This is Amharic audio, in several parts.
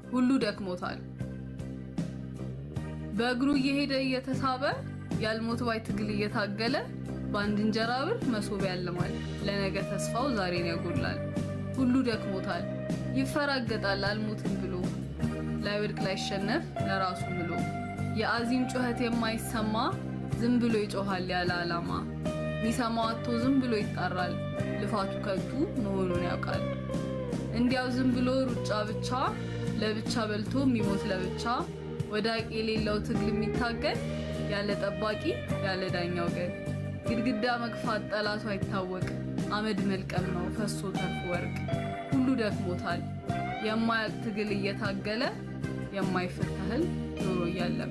ሁሉ ደክሞታል። በእግሩ እየሄደ እየተሳበ ያልሞት ባይ ትግል እየታገለ በአንድ እንጀራ ብር መሶብ ያልማል። ለነገ ተስፋው ዛሬን ያጎላል። ሁሉ ደክሞታል፣ ይፈራገጣል አልሞትም ብሎ ላይወድቅ ላይሸነፍ ለራሱ ምሎ የአዚም ጩኸት የማይሰማ ዝም ብሎ ይጮሃል ያለ ዓላማ ሚሰማው አጥቶ ዝም ብሎ ይጣራል ልፋቱ ከንቱ መሆኑን ያውቃል። እንዲያው ዝም ብሎ ሩጫ ብቻ ለብቻ በልቶ የሚሞት ለብቻ ወዳቂ የሌለው ትግል የሚታገል ያለ ጠባቂ ያለ ዳኛ ወገን ግድግዳ መግፋት ጠላቱ አይታወቅ አመድ መልቀም ነው ፈሶ ተርፎ ወርቅ ሁሉ ደክሞታል የማያቅ ትግል እየታገለ የማይፈታህል ዞሮ እያለመ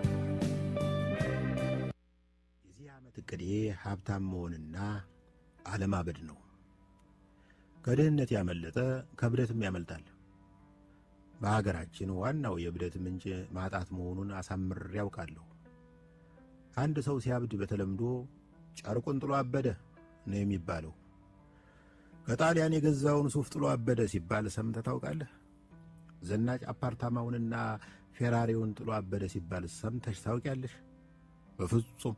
የዚህ ዓመት ዕቅዴ ሀብታም መሆንና አለማበድ ነው። ከድህነት ያመለጠ ከብደትም ያመልጣል። በሀገራችን ዋናው የብደት ምንጭ ማጣት መሆኑን አሳምሬ ያውቃለሁ። አንድ ሰው ሲያብድ በተለምዶ ጨርቁን ጥሎ አበደ ነው የሚባለው። ከጣሊያን የገዛውን ሱፍ ጥሎ አበደ ሲባል ሰምተህ ታውቃለህ? ዘናጭ አፓርታማውንና ፌራሪውን ጥሎ አበደ ሲባል ሰምተሽ ታውቂያለሽ? በፍጹም።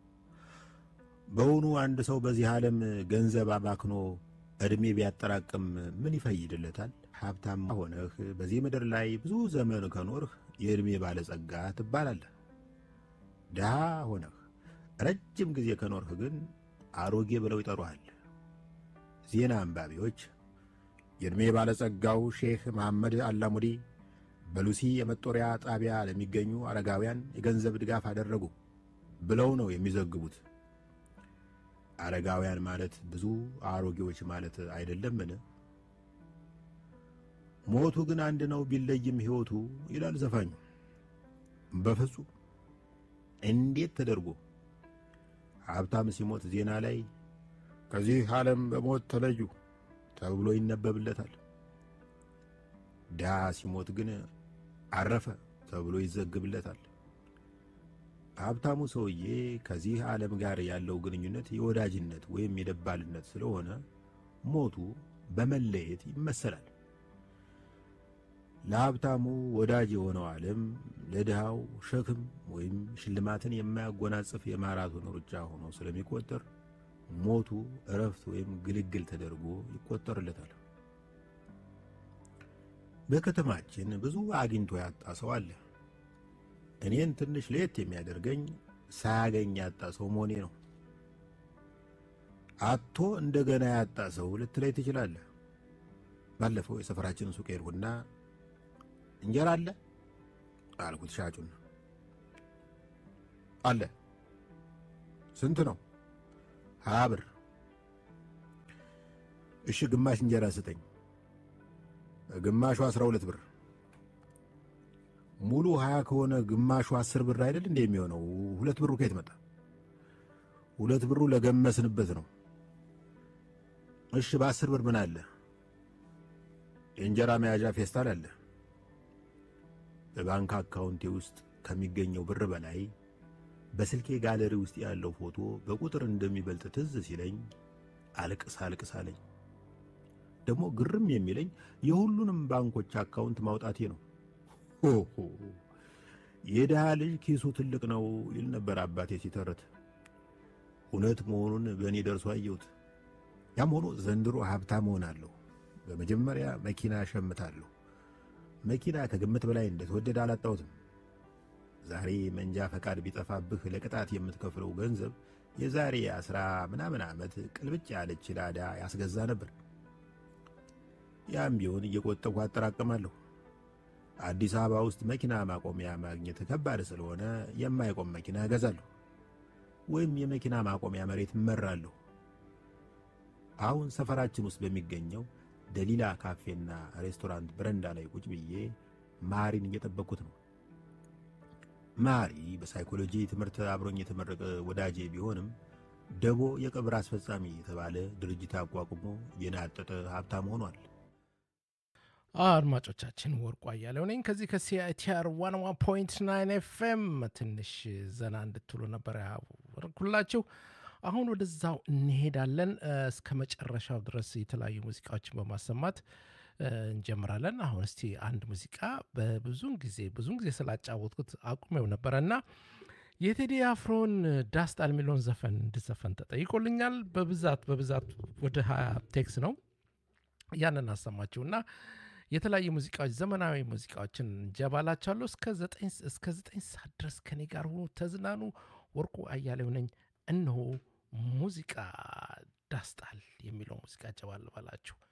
በውኑ አንድ ሰው በዚህ ዓለም ገንዘብ አባክኖ ዕድሜ ቢያጠራቅም ምን ይፈይድለታል? ሀብታም ሆነህ በዚህ ምድር ላይ ብዙ ዘመን ከኖርህ የዕድሜ ባለጸጋ ትባላለህ። ድሃ ሆነህ ረጅም ጊዜ ከኖርህ ግን አሮጌ ብለው ይጠሩሃል። ዜና አንባቢዎች የዕድሜ ባለጸጋው ሼህ መሐመድ አላሙዲ በሉሲ የመጦሪያ ጣቢያ ለሚገኙ አረጋውያን የገንዘብ ድጋፍ አደረጉ ብለው ነው የሚዘግቡት። አረጋውያን ማለት ብዙ አሮጌዎች ማለት አይደለምን? ሞቱ ግን አንድ ነው ቢለይም ሕይወቱ ይላል ዘፋኙ። በፍጹም እንዴት ተደርጎ ሀብታም ሲሞት ዜና ላይ ከዚህ ዓለም በሞት ተለዩ ተብሎ ይነበብለታል። ድሃ ሲሞት ግን አረፈ ተብሎ ይዘግብለታል። ሀብታሙ ሰውዬ ከዚህ ዓለም ጋር ያለው ግንኙነት የወዳጅነት ወይም የደባልነት ስለሆነ ሞቱ በመለየት ይመሰላል። ለሀብታሙ ወዳጅ የሆነው ዓለም ለድሃው ሸክም ወይም ሽልማትን የማያጎናጽፍ የማራቶን ሩጫ ሆኖ ስለሚቆጠር ሞቱ እረፍት ወይም ግልግል ተደርጎ ይቆጠርለታል። በከተማችን ብዙ አግኝቶ ያጣ ሰው አለ። እኔን ትንሽ ለየት የሚያደርገኝ ሳያገኝ ያጣ ሰው መሆኔ ነው። አቶ እንደገና ያጣ ሰው ልትለይ ትችላለህ። ባለፈው የሰፈራችንን ሱቅ ሄድኩና እንጀራ አለ አልኩት ሻጩን። አለ። ስንት ነው? ሀያ ብር። እሺ ግማሽ እንጀራ ስጠኝ። ግማሹ አስራ ሁለት ብር። ሙሉ ሀያ ከሆነ ግማሹ አስር ብር አይደል እንደ የሚሆነው? ሁለት ብሩ ከየት መጣ? ሁለት ብሩ ለገመስንበት ነው። እሺ በአስር ብር ምን አለ? የእንጀራ መያዣ ፌስታል አለ። በባንክ አካውንቴ ውስጥ ከሚገኘው ብር በላይ በስልኬ ጋለሪ ውስጥ ያለው ፎቶ በቁጥር እንደሚበልጥ ትዝ ሲለኝ አልቅስ አልቅስ አለኝ። ደግሞ ግርም የሚለኝ የሁሉንም ባንኮች አካውንት ማውጣቴ ነው። ሆሆ የድሃ ልጅ ኪሱ ትልቅ ነው ይል ነበር አባቴ ሲተርት። እውነት መሆኑን በእኔ ደርሶ አየሁት። ያም ሆኖ ዘንድሮ ሀብታም እሆናለሁ። በመጀመሪያ መኪና እሸምታለሁ። መኪና ከግምት በላይ እንደተወደደ አላጣሁትም። ዛሬ መንጃ ፈቃድ ቢጠፋብህ ለቅጣት የምትከፍለው ገንዘብ የዛሬ አስራ ምናምን ዓመት ቅልብጭ ያለች ላዳ ያስገዛ ነበር። ያም ቢሆን እየቆጠብኩ አጠራቅማለሁ። አዲስ አበባ ውስጥ መኪና ማቆሚያ ማግኘት ከባድ ስለሆነ የማይቆም መኪና እገዛለሁ፣ ወይም የመኪና ማቆሚያ መሬት እመራለሁ። አሁን ሰፈራችን ውስጥ በሚገኘው ደሊላ ካፌና ሬስቶራንት በረንዳ ላይ ቁጭ ብዬ ማሪን እየጠበቅኩት ነው። ማሪ በሳይኮሎጂ ትምህርት አብሮኝ የተመረቀ ወዳጄ ቢሆንም ደቦ የቀብር አስፈጻሚ የተባለ ድርጅት አቋቁሞ የናጠጠ ሀብታም ሆኗል። አድማጮቻችን ወርቁ አያሌው ነኝ ከዚህ ከሲአይቲአር ዋን ዋን ፖይንት ናይን ኤፍኤም ትንሽ ዘና እንድትሉ ነበር ያወርኩላችሁ። አሁን ወደዛው እንሄዳለን። እስከ መጨረሻው ድረስ የተለያዩ ሙዚቃዎችን በማሰማት እንጀምራለን። አሁን እስቲ አንድ ሙዚቃ በብዙን ጊዜ ብዙን ጊዜ ስላጫወትኩት አቁሜው ነበረ እና የቴዲ አፍሮን ዳስጣል የሚለውን ዘፈን እንድዘፈን ተጠይቆልኛል። በብዛት በብዛት ወደ ሀያ ቴክስ ነው ያንን አሰማችሁ እና የተለያዩ ሙዚቃዎች ዘመናዊ ሙዚቃዎችን እንጀባላችኋለሁ። እስከ ዘጠኝ ሰዓት ድረስ ከኔ ጋር ሆኑ፣ ተዝናኑ። ወርቁ አያሌው ነኝ። እነሆ ሙዚቃ ዳስጣል የሚለው ሙዚቃ ጀባል ባላችሁ